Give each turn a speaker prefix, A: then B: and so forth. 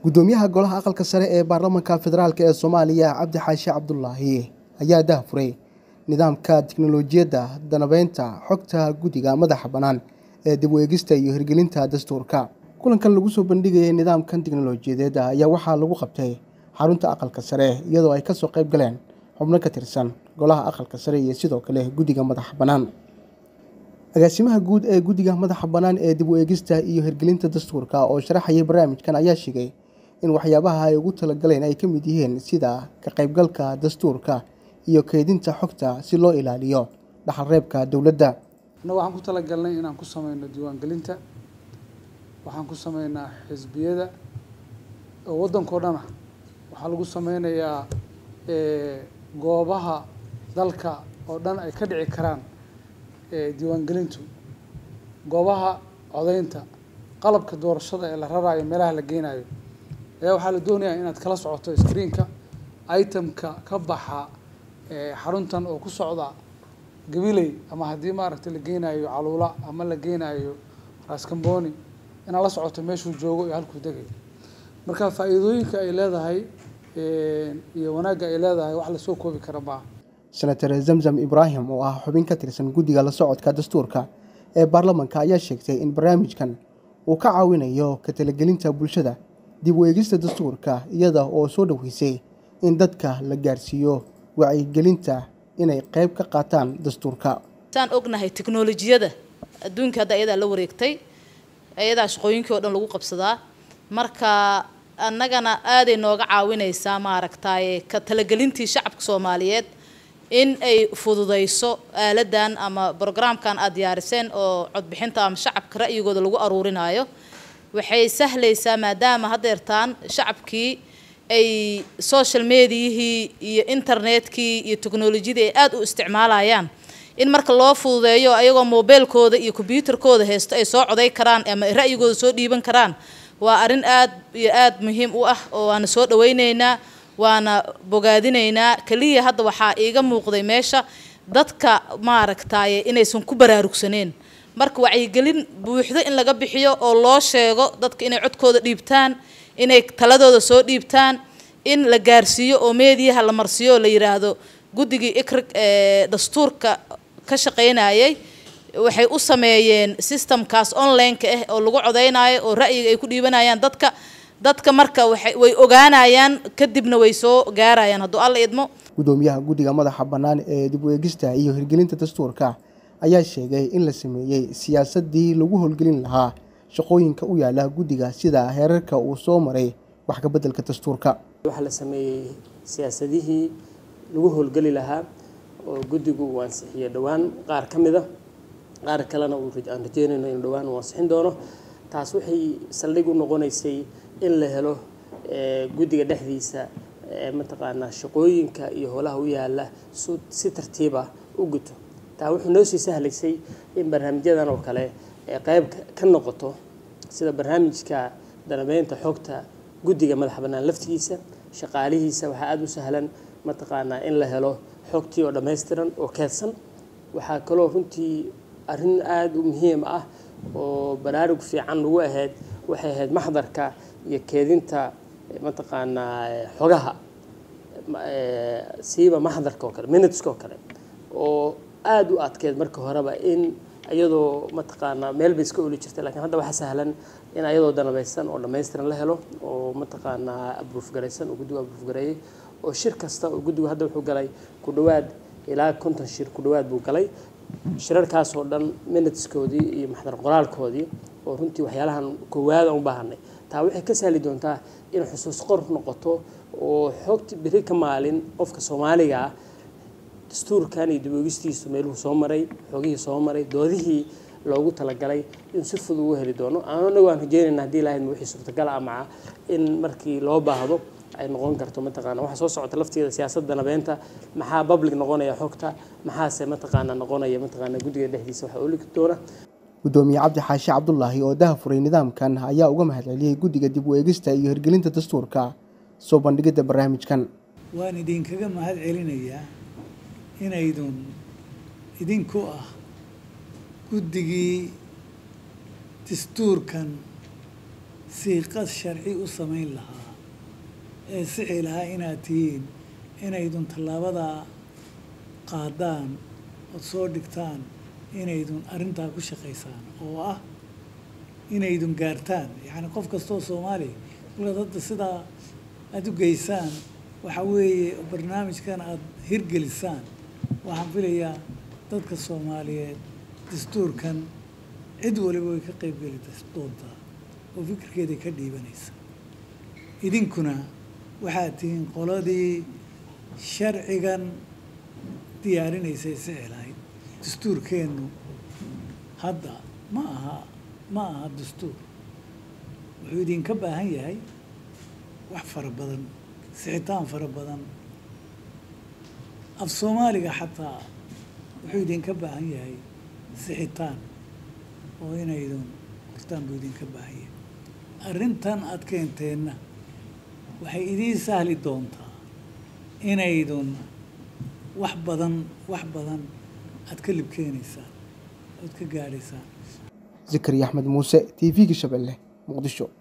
A: gudoomiyaha golaha aqalka sare ee baarlamaanka federaalk ee soomaaliya cabdi xaashi cabdulaahi ayaa daahfuray nidaamka tiknolojiyadda danabeynta xogta guddiga madaxa bannaan ee dib u eegista iyo hirgelinta dastuurka kulankan lagu soo bandhigayay nidaamkan tiknolojiyadeed ayaa waxaa lagu qabtay xarunta aqalka sare iyadoo ay kasoo qayb galeen xubno ka tirsan golaha aqalka sare iyo sidoo kale guddiga madaxa bannaan agaasimaha guud ee guddiga madaxa bannaan ee dib u eegista iyo hirgelinta dastuurka oo sharaxayay barnaamijkan ayaa sheegay in waxyaabaha ay ugu talagaleen ay ka mid yihiin sida ka qaybgalka dastuurka iyo keydinta xogta si loo ilaaliyo dhaxalreebka dowladda
B: annaga waxaan ku talagalnay inaan ku sameyno diiwaangelinta waxaan ku sameynaa xisbiyada oo waddankao dhan ah waxaa lagu sameynayaa goobaha dalka oo dhan ay ka dhici karaan diiwaangelintu goobaha codeynta qalabka doorashada ee la raraayo meelaha la geynayo ayaa waxaa la doonayaa inaad kala socoto screenka itemka ka baxa xaruntan oo ku socda gabiley ama haddii maaragtay la geynayo caluula ama la geynayo raskamboni inaad la socoto meeshuu joogo iyo halkuu degayo marka faa'iidooyinka ay leedahay iyo wanaagga ay leedahay wax lasoo koobi kara maaha
A: senator zamzam ibraahim oo ah xubin ka tirsan guddiga la socodka dastuurka ee baarlamaanka ayaa sheegtay in barnaamijkan uu ka caawinayo ka talagelinta bulshada dib u eegista dastuurka iyada oo soo dhoweysay in dadka la gaarsiiyo wacyigelinta inay qayb ka qaataan dastuurka
C: saan ognahay teknolojiyada adduunka hadda ayadaa la wareegtay ayadaa shaqooyinkii oo dhan lagu qabsadaa marka annagana aaday nooga caawinaysaa maaragtaaye ka talagelintii shacabka soomaaliyeed in ay fududayso aaladan ama brograamkan aada diyaariseen oo codbixinta ama shacabka ra'yigooda lagu aruurinayo waxay sahlaysaa maadaama haddeertaan shacabkii ay social mediyihii iyo internetkii iyo teknolojiyadii ay aada u isticmaalayaan in marka loo fududeeyo ayagoo mobeelkooda iyo kombyuutarkooda haysto ay soo coday karaan ama ay ra'yigooda soo dhiiban karaan waa arrin aad iyo aada muhiim u ah oo waana soo dhaweyneynaa waana bogaadinaynaa keliya hadda waxaa iiga muuqday meesha dadka maaragtaaye inaysan ku baraarugsaneen marka wacyigelin buuxdo in laga bixiyo oo loo sheego dadka inay codkooda dhiibtaan inay taladooda soo dhiibtaan in la gaarsiiyo oo meediyaha la marsiiyo oo la yiraahdo guddigii ikrig ee dastuurka ka shaqaynayay waxay u sameeyeen systemkaas online-ka ah oo lagu codeynayo oo ra'yiga ay ku dhiibanayaan dadka dadka marka waxay way ogaanayaan kadibna way soo gaarayaan hadduu alla idmo
A: gudoomiyaha guddiga madaxa bannaan ee dib u eegista iyo hirgelinta dastuurka ayaa sheegay in la sameeyey siyaasadii lagu howlgelin lahaa shaqooyinka u yaala guddiga sida heerarka uu soo maray wax ka beddelka dastuurka
D: waxaa la sameeyey siyaasadihii lagu howlgeli lahaa oo guddigu uu ansixiyey dhowaan qaar ka mid a qaar kalena aan rajeynayno inuu dhowaan uu ansixin doono taas waxay saldhig u noqonaysay in la helo guddiga dhexdiisa mataqaanaa shaqooyinka iyo howlaha u yaala si tartiiba u guto taa wuxuu noo sii sahlaysay in barnaamijyadan oo kale qayb ka noqoto sida barnaamijka danabeynta xogta guddiga madaxa bannaan laftigiisa shaqaalihiisa waxaa aada u sahlan mataqaanaa in la helo xogtii oo dhammaystiran oo keedsan waxaa kaloo runtii arrin aada u muhiim ah oo baraarug fiican lagu ahayd waxay ahayd maxdarka iyo keedinta mataqaanaa xogaha siiba maxdarka oo kale minuteska oo kale oo aada u adkeed marka horeba in iyadoo mataqaanaa meel bay iska oli jirtay lakiin hadda waxaa sahlan in ayadoo danabaysan oo dhammaystiran la helo oo mataqaanaa abruuf garaysan oo guddigu abruuf gareeyay oo shir kasta oo guddigu hadda wuxuu galay ku dhawaad ilaa konton shir ku dhawaad buu galay shirarkaas oo dhan minuteskoodii iyo maxdar qoraalkoodii oo runtii waxyaalahan koowaada u baahanay taa waxay ka sahli doontaa in xusuus qor noqoto oo xogti beri ka maalin qofka soomaaliga ah dastuurkan iyo diboogistiisu meeluhu soo maray xogihii soo maray doodihii loogu talagalay in si fudud ugu heli doono anagu aan rajeynayna haddii lahayd wixii suurtagala amaca in markii loo baahdo ay noqon karto mataqaana waxaa soo socota lafteeda siyaasadda nabeynta maxaa public noqonaya xogta maxaase mataqaana noqonaya mataqaana guddiga dhexdiisa waxaa oligi doona
A: gudoomiye cabdi xaashi cabdulaahi oo dahafuray nidaamkan ayaa uga mahadceliyey guddiga dib u eegista iyo hirgelinta dastuurka soo bandhigidda barnaamijkan
E: waan idinkaga mahad celinayaa inaydun idinku ah guddigii dastuurkan siiqad sharci u samayn lahaa ee sixi lahaa inaad tihiin inaydun tallaabadaa qaadaan ood soo dhigtaan inaydun arrintaa ku shaqaysaan oo ah inaydun gaartaan yacni qof kastoo soomaaliya kolkaad hadda sidaa aada u geysaan waxa weeye barnaamijkan aada hirgelisaan waxaan filayaa dadka soomaaliyeed dastuurkan cid waliba way ka qeybgeli doontaa oo fikirkeeday ka dhiibanaysa idinkuna waxaad tihiin qoladii sharcigan diyaarinaysay sixi lahayd dastuurkeennu hadda ma aha ma aha dastuur wuxuu idinka baahan yahay wax fara badan sixitaan fara badan af soomaaliga xataa wuxuu idinka baahan yahay sixitaan oo inaydun qortaan buu idinka baahan yahay arrintan aada keenteenna waxay idiin sahli doontaa inaydun wax badan wax badan aada ka libkeenaysaan ood ka gaadhaysaan
A: zakariya axmed muuse t v-ga shabeelle muqdisho